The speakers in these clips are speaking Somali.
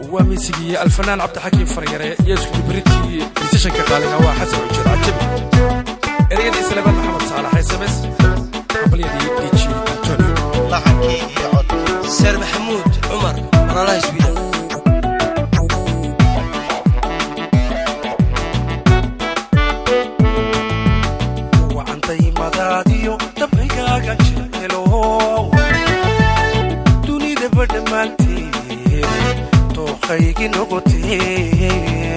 waa miisigii alfanaan cabdixakiim faryare iyo iskudibritkii musishanka qaaliga waa xasan ujeed cajabi ereyadii salebaan maxamed saalax sms qabalyadii dj antonio laxankii iyo cod seer maxamuud cumar walaalaha iswiidan wacantayimadaadiyo dabcigaaga jecelo dunidaba dhammaanteed dooqaygi noqotee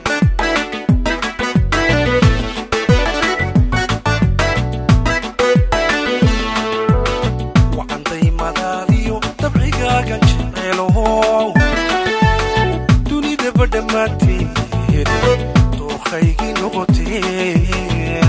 wacantayimadaadiyo dabcigaaga jecelo dunidaba dhammaanteed dooqaygi noqotee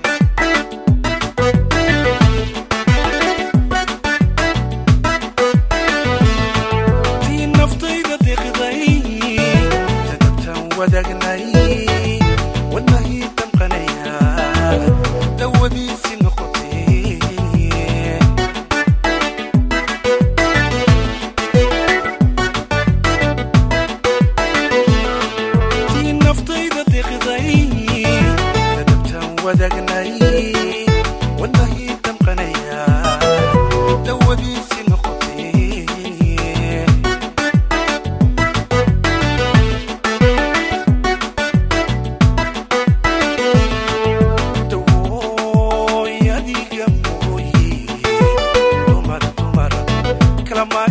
tii naftayda deqday dadabtaan wadaagnay wadnahii damqanaya dawadiisi noqotee tii naftayda deqday dadabtaan wadaagnay wadnahii damqanaya dawadiisi noqotee dawooy adiga mooye dumar dumar kalama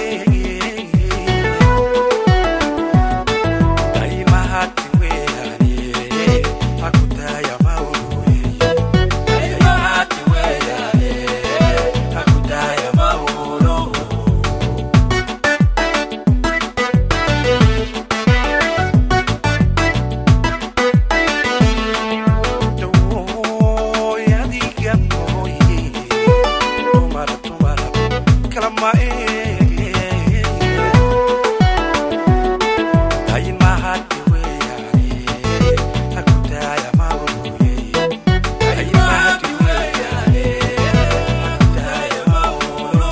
daimahati weane hakudaya mauye daimahati weane hakudaya maulo dawooy adiga mooye dumar dumar kalama daimahati weane hakudaya mauye daimahati weane hakudaya maulo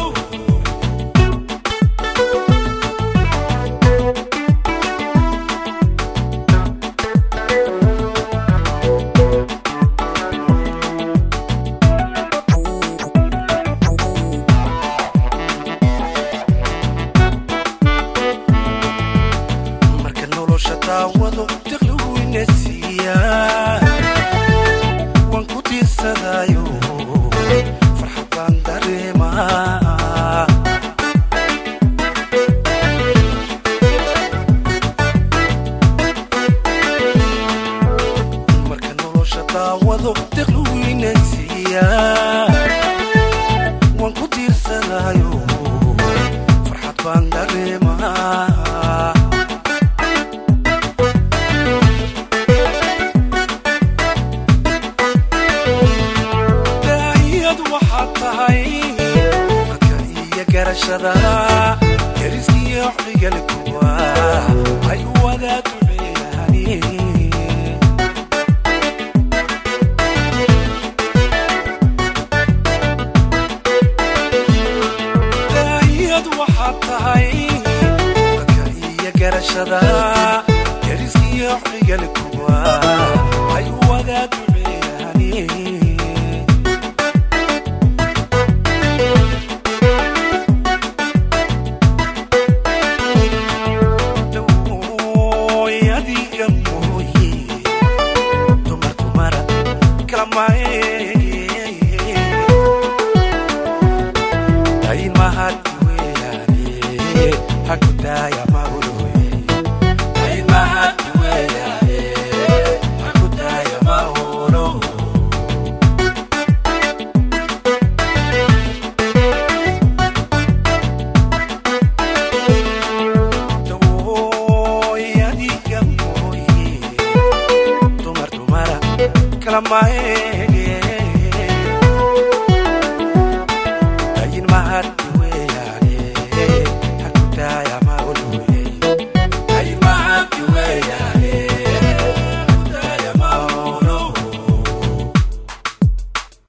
marka nolosha daawado daqliweyna siiya waan ku tiirsadaayo farxad baan dareemaa marka nolosha daawado daqliweyna siiya waan ku tiirsadaayo farxad baan dareemaa daahiyad waxaad tahay dadka iyo garashada deriskiyo xigalkuwa ay wada duceeyaani daahiyad waxaad tahay dadka iyo garashada deriskiyo xigalkuwa ay wada duceeyaani dawooy adiga mooye dumar dumara kalamae daimahati weane hakudaya mauloye daimahati weane hakudaya maulo dawooy adiga mooye dumar dumara kalamae